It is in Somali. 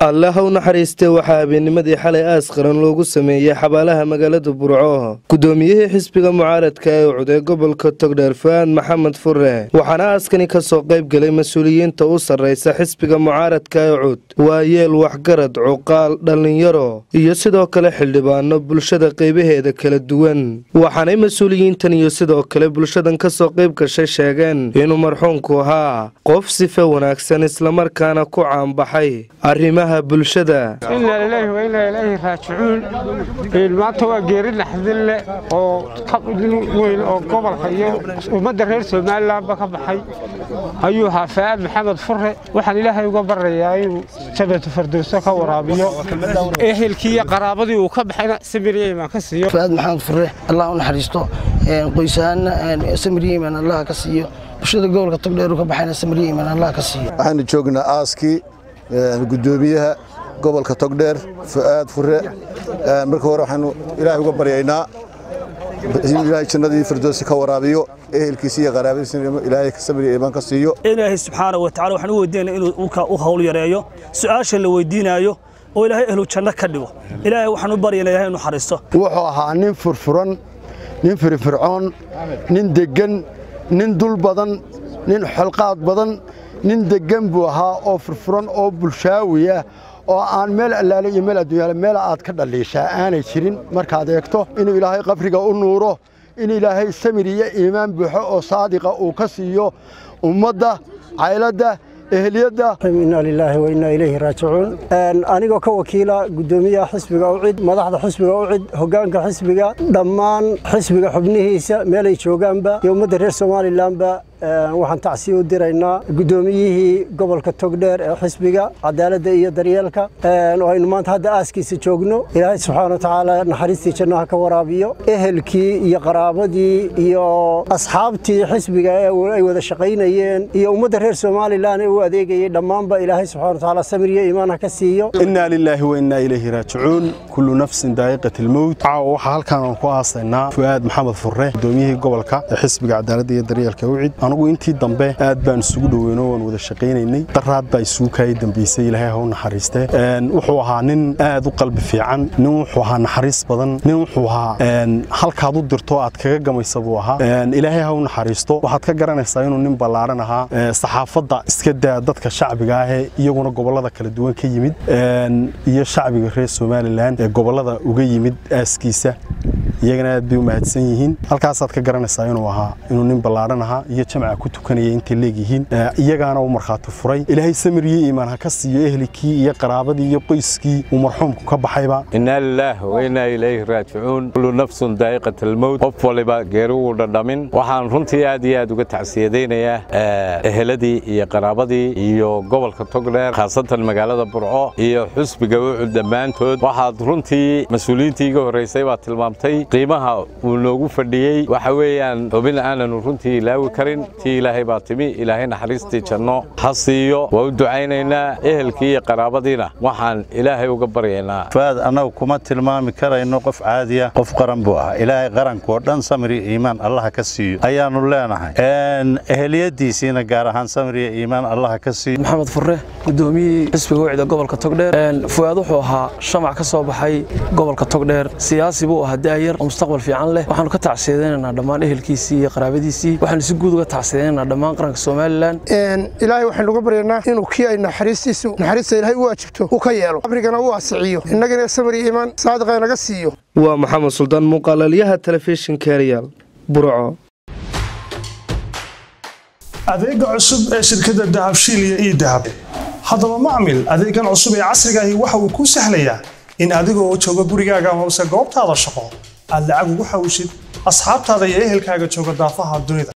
allaha u naxariistee waxaa habeennimadii xalay aas qaran loogu sameeyey xabaalaha magaalada burco guddoomiyihii xisbiga mucaaradka ee ucday gobolka togdheer fu-aad maxamed fure waxaana aaskani ka soo qayb galay mas-uuliyiinta u sarraysa xisbiga mucaaradka ee cud waa yeel waxgarad cuqaal dhallinyaro iyo sidoo kale xildhibaano bulshada qaybaheeda kala duwan waxaanay mas-uuliyiintan iyo sidoo kale bulshadan ka soo qayb gashay sheegeen inuu marxuumku ahaa qof sife wanaagsan islamarkaana ku caanbaxay arrimaha bulshada inaa lilaahi wa inaa ilaahi raajicuun maanta waa geeri naxdin leh oo nin weyn oo gobolka iyo ummadda reer somalilanba ka baxay ayuu ahaa fa'aad maxamed fure waxaan ilaahay uga baryayaa inuu jabatu fardowso ka waraabiyo ehelkii iyo qaraabadii uu ka baxayna samiriyeyman ka siiyo fa'aad maxamed fure allah u naxariisto qoysahaana samiriyeyman allah ka siiyo bulshada gobolka togdheer ka baxayna samiriyeyman allah ka siiyo waxaanu joognaa aaskii gudoomiyaha gobolka togdheer fu'aad fure marka hore waxaanu ilaahay uga baryaynaa in ilaahay jannadii firdoosi ka waraabiyo ehelkiisa iyo qaraabadiisa ilaahay sabriya iimaan ka siiyo ilaahay subxaana wa tacala waxaan u weydiinayna inuu dhulka u hawl yareeyo su'aasha la weydiinaayo oo ilaahay ehlu janno ka dhigo ilaahay waxaan u baryaynaa ilaahay inuu xariisto wuxuu ahaa nin furfuran nin firfircoon nin deggan nin dul badan nin xolqaad badan nin deggan buu ahaa oo furfuran oo bulshaawiya oo aan meel allaale iyo meel adduunyaale meel aad ka dhalliishaa aanay jirin markaad eegto inuu ilaahay qabriga u nuuro in ilaahay samir iyo iimaan buuxo oo saadiqa uu ka siiyo ummadda cayladda ehliyadda inaa lilaahi wa innaa ilayhi raajicuun anigoo ka wakiila guddoomiyaha xisbiga ucid madaxda xisbiga ucid hoggaanka xisbiga dhammaan xisbiga xubnihiisa meelay joogaanba iyo ummadda reer somalilanba waxaan tacsiya u diraynaa guddoomiyihii gobolka togdheer ee xisbiga cadaaladda iyo daryeelka oo aynu maanta hadda aaskiisa joogno ilaahay subxaana watacaala naxariistii jannaha ka waraabiyo ehelkii iyo qaraabadii iyo asxaabtii xisbiga ee ay wada shaqaynayeen iyo ummadda reer somalilan ee u adeegayay dhammaanba ilaahay subxana watacaala samir iyo iimaan ha ka siiyo innaa lilaahi wa innaa ilayhi raajicuun kullu nafsin daa'iqat almowt caawa waxaa halkaan aan ku aasaynaa fu'aad maxamed furre guddoomiyihii gobolka ee xisbiga cadaaladda iyo daryeelka ucid anigu intii dambe aad baan isugu dhoweyno waan wada shaqaynaynay daraad baa isugu kaayay dambaysay ilaahay ha u naxariiste wuxuu ahaa nin aad u qalbi fiican nin wuxuu ahaa naxariis badan nin wuxuu ahaa halkaad u dirto aad kaga gamaysa buu ahaa ilaahay ha u naxariisto waxaad ka garanaysaa inuu nin ballaaran ahaa saxaafadda iska daa dadka shacbiga ahee iyaguna gobollada kala duwan ka yimid iyo shacbiga reer somalilan ee gobollada uga yimid aaskiisa iyagana aad bay u mahadsan yihiin halkaasaad ka garanaysaa inuu ahaa inuu nin ballaaran ahaa iyo jamca ku tukanaya intay leegyihiin iyagaana uu markhaati furay ilaahay samir iyo iimaan ha ka siiyo ehlikii iyo qaraabadii iyo qoyskii uu marxuumku ka baxayba innaa lilaah wa innaa ilayhi raajicuun kullu nafsun daa'iqat almowt qof waliba geeri uu dhadhamin waxaan runtii aad iyo aad uga tacsiyadaynayaa eheladii iyo qaraabadii iyo gobolka togdheer khaasatan magaalada burco iyo xusbiga ucud dhammaantood waxaad runtii mas-uuliyiintii iga horraysay baad tilmaamtay qiimaha uu noogu fadhiyey waxa weeyaan xubin aananu runtii ilaawi karin tii ilaahay baa timi ilaahay naxariistii janno ha siiyo waa u ducaynaynaa ehelkii iyo qaraabadiina waxaan ilaahay uga baryaynaa fuaad annagu kuma tilmaami karayno qof caadiya qof qaran buu ahaa ilaahay qarankuoo dhan samir iyo iimaan allaha ka siiyo ayaannu leenahay eheliyadiisiina gaar ahaan samir iyo iimaan allaha ka siiyo maxamed furre guddoomiyihii xisbiga wicda gobolka togdheer fuaad wuxuu ahaa shamac ka soo baxay gobolka togdheer siyaasi buu ahaa daayar oo mustaqbal fiican leh waxaanu ka tacsiyadaynaynaa dhammaan ehelkiisii iyo qaraabadiisii waxaanu si guud uga tacsiyadaynaynaa dhammaan qaranka somalilan ilaahay waxaynu uga baryaynaa inuu kii ay naxariistiisu naxariista ilaahay u waajibto uu ka yeelo qabrigana u waasiciyo innagana samir iyo iimaan saadiqa naga siiyo waa maxamed suldaan muuqaalalyaha telefishinka eryaal burco adeega cusub ee shirkadda dahabshiil iyo ii dahab haddaba macmil adeegan cusub ee casriga ahi waxa uu kuu sahlayaa in adigoo jooga gurigaaga hoose goobtaada shaqo aad lacag ugu xawshid asxaabtaada iyo ehelkaaga jooga daafaha dunida